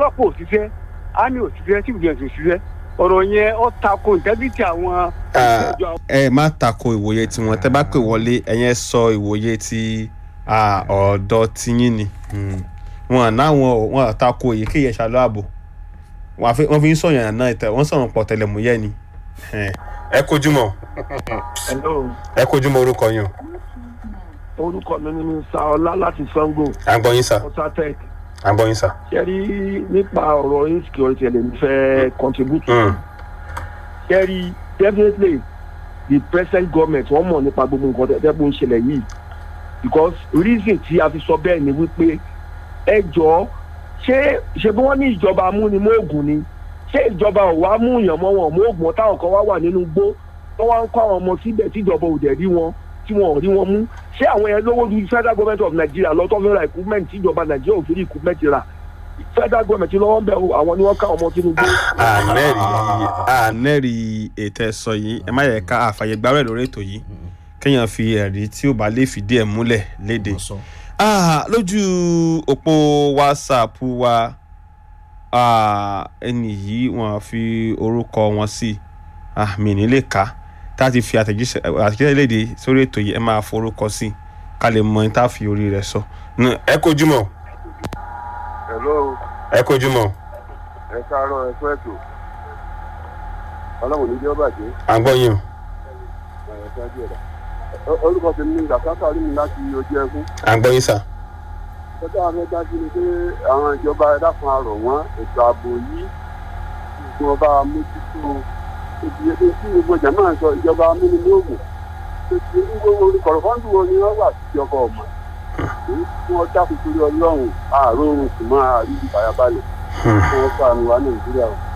ọlọ́pàá òṣìṣẹ́ army òṣìṣẹ́ civil defence òṣìṣẹ́ ọ̀rọ̀ yẹn ó tako integrity àwọn Ah, ìjọ ẹ má tako ìwòye tiwọn tẹ bá pè wọlé ẹyẹn sọ ìwòye ti ah, ọ̀dọ̀ tiyín ni Mm. wọn náwọn wọn tako èyíkéyìí ẹ̀ṣà lọ́àbò wọn fi wọn fi ń sọ̀yàn náà ìtẹ̀ wọ́n sọ̀rọ̀ pọ̀ tẹlẹmúyẹ́ ni. ẹ kojú mọ hello ẹ kojú mọ orúkọ yín o orúkọ mi ni saola láti sango à ń gbọ́ yín sà ọsàtec à ń gbọ́ yín sà. ṣẹ́rí nípa ọ̀rọ̀ insecurity ẹ̀lẹ́mi fẹ́ contribute Mm. ṣẹ́rí definitely the present government wọ́n mọ̀ nípa gbogbo nǹkan tẹ́tẹ́ bó ń ṣẹlẹ̀ yìí because reason tí a fi sọ bẹ́ẹ̀ ni wípé ẹ jọ ṣé ṣe bí wọ́n ní ìjọba amúnimóògùn ni ṣé ìjọba ò wá mú yàn mọ́ wọn móògùn táwọn kan wá wà nínú igbó tó wá ń kó àwọn ọmọ síbẹ̀ tíjọba ò dẹ̀ rí wọn tí wọn ò rí wọn mú ṣé àwọn yẹn lówó ju federal government of nigeria lọ tó fi ra equipment tíjọba nigeria ò fi rí equipment rà federal government lọ́wọ́ ń bẹ̀ o, àwọn ni wọ́n ká ọmọ sínú igbó. ànẹ́rì ànẹ́rì ètò ẹ̀sọ́ yìí ẹ má yẹ ká àfàyè gbárẹ̀ lórí ètò yìí kéèyàn fi ẹ̀rí tí ó bá lè fìdí ẹ̀ múlẹ̀ léde. sọ. Ah, lójú òpó whatsapp wa ah, ẹni yìí wọn fi orúkọ wọn sí ah, mi ní lè kà tá a ti fi àtẹ̀jíṣẹ́ àtẹ̀jíṣẹ́ léde sórí ètò yìí ẹ máa forúkọ sí ká lè mọ ní tá a fi orí rẹ̀ sọ. Nù, ẹ kojú mọ́ hello ẹ kojú mọ́ ẹ káàárọ̀ ẹ fẹ́ ètò ọlọ́run ní bí ó bàjẹ́ à ń gbọ́ yín o ẹ ṣáájú ẹ̀dá orúkọ tèmi ní gàkátà rí mi láti ojú ẹkún à ń gbọ́ yín sà. tọ́jú àwọn ẹgbẹ́ dájú ni pé àwọn ìjọba ẹ̀dá kan àrọ̀ wọ́n ètò ààbò yìí gbogbo ọba mójútó ibi ebi tí gbogbo jàmá ń sọ ìjọba amúnimóògùn ètò gbogbo kọ̀rọ̀fọ́ndù wo ni wọ́n wà sí ọkọ̀ ọ̀mà èyí tí wọ́n dákun torí ọlọ́run àárọ̀ oorun sì máa rí ìfàyàbalẹ̀ tí wọ́n sànù wá nàìjíríà o.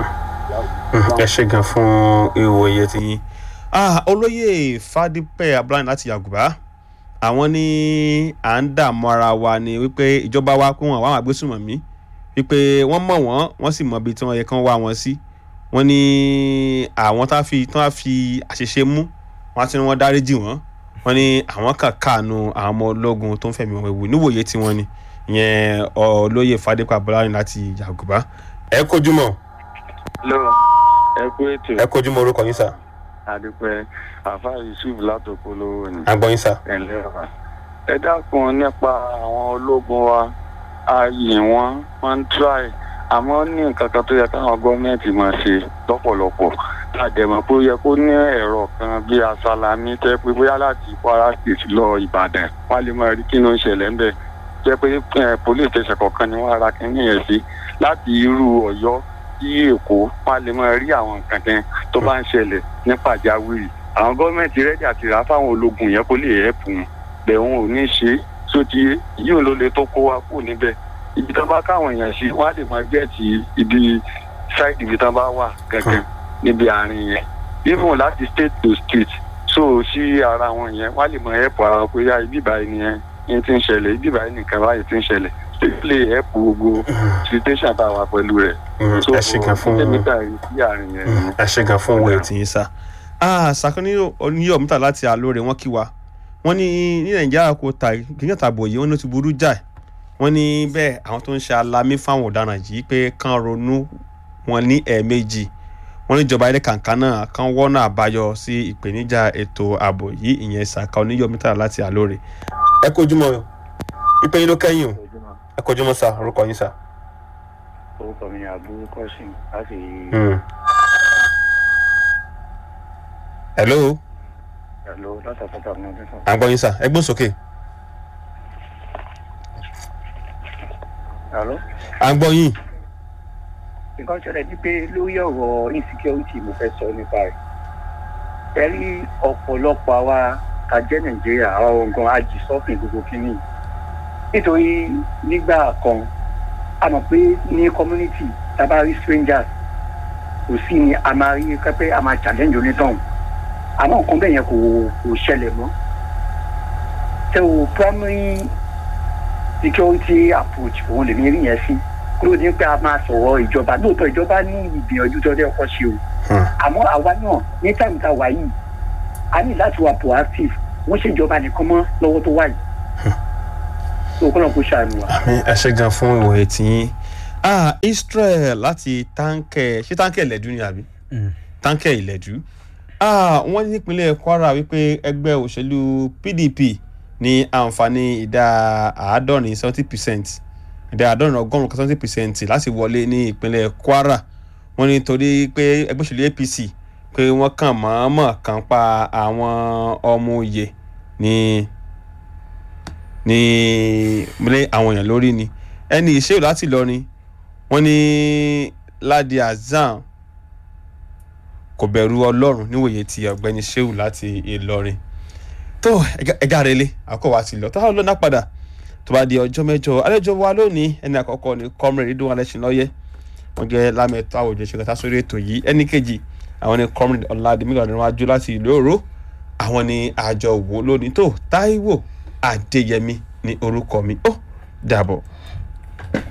ẹ ṣe gan fún ìwòye ti yín. Ah, olóyè fadípẹ́ abúláyìn láti yàgùbá àwọn ní à ń dààmú ara wa ni wípé ìjọba wa pé wọn àwọn àgbésùmọ̀mí wípé wọ́n mọ̀ wọ́n wọ́n sì mọ ibi tí wọ́n yẹ kán wá wọn sí wọ́n ní àwọn tá a fi tán á fi àṣìṣe mú wọ́n á ti ní wọ́n dáríjì wọ́n wọ́n ní àwọn kan káànú àwọn ọmọ ológun tó ń fẹ̀mí wọn wò níwòye tí wọ́n ní ìyẹn olóyè fadípẹ́ abúláyìn láti yàgùbá. ẹ kojú mọ́ lọ ẹ kú ètò ẹ kojú mọ́ orúkọ yín sà àdúpẹ́ àfa yusuf látòkò lówó ni à ń gbọ́ yín sà. ẹ̀lẹ́ wa. ẹ dákun nípa àwọn ológun wa ààyè wọn wọn ń try àmọ́ ní nǹkan kan tó yẹ káwọn gọ́ọ̀mẹ̀ntì máa ṣe lọ́pọ̀lọpọ̀ àdèmọ̀ pé ó yẹ kó ní ẹ̀rọ kan bíi asalami tẹ́ pé bóyá láti kwara state lọ ìbàdàn wọ́n á lè máa rí kí ló ń ṣẹlẹ̀ ńbẹ̀ jẹ́ pé eh, police station kọ̀ọ̀kan ni wọ́n ara kínní yẹn sí láti irú ọ̀yọ́ sí èkó wọ́n á lè máa rí àwọn nǹkan kan tó bá ń ṣẹlẹ̀ ní pàjáwìrì àwọn gọ́ọ̀mẹ̀ntì rẹ́dí àti rà fáwọn ológun yẹn kó lè ẹ̀pù wọn bẹ̀ wọn ò ní ṣe é sóti yìí ló lè tó kó wa kú níbẹ̀ ibi tán bá káwọn èèyàn sí wọ́n á lè máa gẹ̀ẹ́tì ibi sáìdì ibi tán bá wà gẹ́gẹ́ níbi àárín yẹn even láti state to state so sí ara wọn yẹn wọ́n á lè máa ẹ̀pù ara wọn pé yá ibi ìbáyìí nìyẹn yẹn ti ń ṣẹlẹ̀ ibi ìbáyìí nìkan báyìí ti ń ṣẹlẹ̀ state lè ẹ̀pù gbogbo situation tá a wà pẹ̀lú rẹ̀ ẹ ṣe gan fún tẹmítà yìí sí àárín yẹn ni. ẹ ṣe gan fún òwe tí yín sá. sàkóní oníyọ̀ mítà láti àlóore wọn kí wa wọ́n ní ní nàìjíríà kò ta kíkẹ́ tàbọ̀ yìí wọ́n ní ó ti burú jáì wọ́n ní bẹ́ẹ̀ àwọn tó ń ṣe alamí fáwọn ọ̀daràn yìí pé kán ronú wọn ní ẹ̀ẹ̀mejì wọ́n ní ìjọba ilé kàǹkà náà kán wọ́nà àbáyọ sí ìpèníjà ètò ààbò yìí ìyẹn sàkà oníyọ̀ mítà láti àlóore. ẹ kojú mọ́ ìpè yín ló kẹ́yìn o ẹ kojú mọ́ sá orúkọ yín sá. orúkọ mi ni abu kọ́sìn láti hello ẹ̀lò látàkọ́tà ní ọdún sọ. à ń gbọ́ yín sá ẹ gbọ́n sókè ẹ̀lò à ń gbọ́ yín. nǹkan ṣẹlẹ̀ ní pé lórí ọ̀rọ̀ insecurity mo fẹ́ sọ nípa rẹ̀ ẹ rí ọ̀pọ̀lọpọ̀ àwa ká jẹ́ nàìjíríà àwa ọ̀gán ajì sọ́fìn gbogbo kínní nítorí nígbà kan a mọ̀ pé ní community tá a bá rí strangers kò sí ni a máa rí pẹ́pẹ́ a máa challenge onítọ̀hún àmọ́ nǹkan bẹ́ẹ̀ yẹn kò kò ṣẹlẹ̀ mọ́ tẹ o primary security approach òun lèmi rí yẹn sí kúrò ní pé a máa sọ̀rọ̀ ìjọba lóòótọ́ ìjọba ní ìgbìyànjú tó dé ọkọ̀ ṣe o àmọ́ àwa náà ní táìmù tá a wà yìí a ní láti wà proactive wọ́n ṣèjọba nìkan mọ́ lọ́wọ́ tó wà yìí tó kọ́ náà kó ṣàánú wa. àmì ẹ ṣe gan fún ìwòye tí yín ah israel láti táǹkẹ̀ ṣé táǹkẹ̀ ìlẹ̀dú ni àbí táǹkẹ̀ ìlẹ̀dú ah wọ́n ní nípínlẹ̀ kwara wípé ẹgbẹ́ òṣèlú pdp ní àǹfààní ìdá àádọ́rin seventy percent ìdá àádọ́rin ọgọ́rùn-ún kan seventy percent láti wọlé ní ìpínlẹ̀ kwara wọ́n ní torí pé ẹgbẹ́ òṣèlú apc pé wọ́n kàn mọ̀ọ́mọ̀ kàn pa àwọn ọmọ òye ní ní múlẹ̀ àwọn èèyàn lórí ni ẹni ìṣèlú láti lọrin wọ́n ní ladi azam kò bẹ̀rù ọlọ́run níwòye ti ọ̀gbẹ́ni sheu láti ìlọrin tó ẹ̀gá relé àkọ́kọ́ wa ti lọ tó àwọn lọ́nà padà tó bá di ọjọ́ mẹ́jọ àlejò wa lónìí ẹni àkọ́kọ́ ni comrade ridwan alẹ́sìn lọ́yẹ́ wọ́n jẹ́ lámẹ́tọ́ àwòjọ ìṣèkọta sórí ètò yìí ẹni kejì àwọn ni comrade ọ̀làdìmí ọ̀dọ́rùnwájú láti ìlú òró àwọn ni àjọ wò lónìí tó táíwò adéyẹmí ní orúkọ mi ó dàbọ̀.